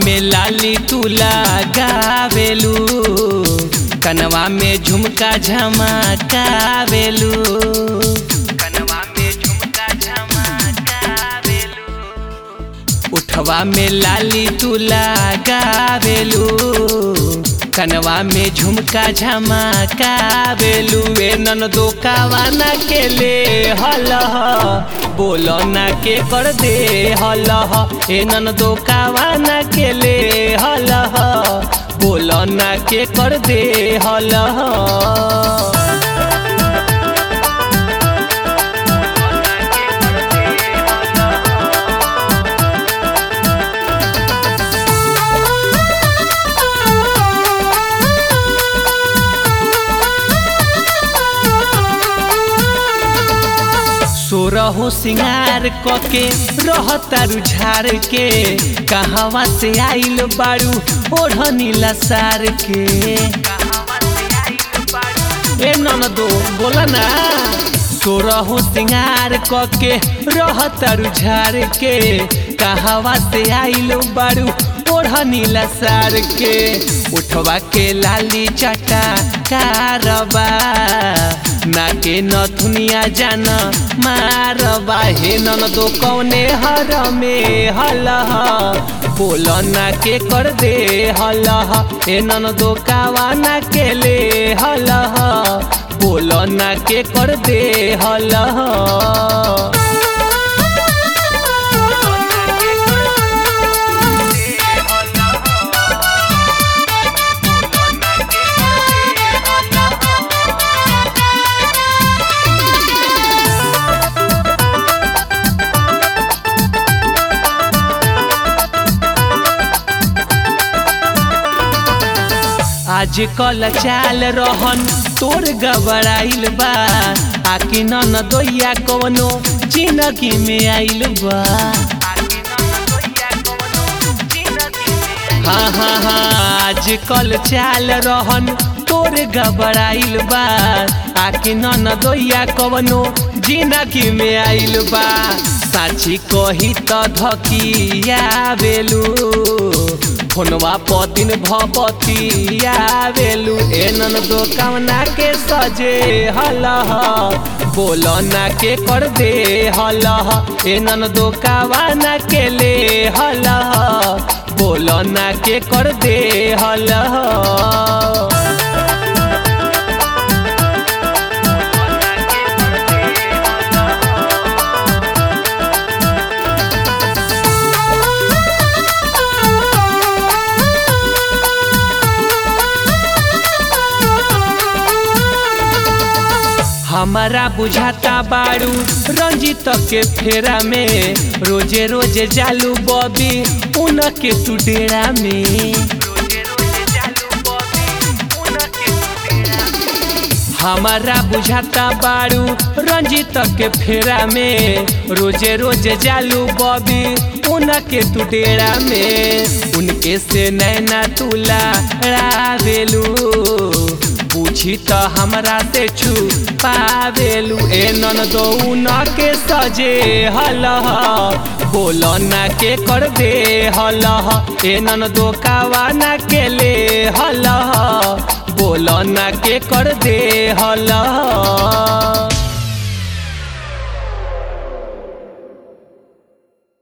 में लाली तू लगावेलू कनवा में झुमका झमकावेलू कनवा में झुमका झमकावेलू उठवा में लाली तू लगावेलू कनवा में झुमका झमकावेलू ए नन दो कावाना के ले हल बोलो ना के कर दे हल ए नन दो कावाना के ले हल बोलो ना के कर दे हल सोरहो सिंगार कके रहतारू झार के कहवा से आइल बारू ओढ़नीला सार के ए ननदो बोला ना सोरहो सिंगार कके रहतारू झार के कहवा से आइल बारू ओढ़नीला सार के उठवा के लाली चटा कारबा नाके नथुनिया जान मारबा हे नन दो कौने हर में हल बोल ना के कर दे हल हे नन दो कावा ना के ले हल बोल ना के कर दे हल आज कल चाल रहन तोर गबड़ाइल बा आके न दोइया कवनो जिंदगी में आइल बा हाँ हाँ हाँ आज कल चाल रहन तोर गबड़ाइल बा आके न दोइया कवनो जिंदगी में आइल बा साची कही त धकिया बेलू फोनवा प दिन भपती आवेलू एनन दो कामना के सजे हल बोल ना के कर दे हल एनन दो कावाना के ले हल बोल ना के कर दे हल हमारा बुझाता बारू रंजित के फेरा में रोजे रोजे जालू बॉबी उनके तू डेरा में हमारा बुझाता बारू रंजित के फेरा में रोजे रोजे जालू बॉबी उनके तू डेरा में उनके से नैना तुला रावेलू पूछी त हमरा से छू पावेलू ए नन दो न के सजे हल बोल ना के कर दे हल ए नन दो कावा ना के ले हल बोल ना के कर दे हल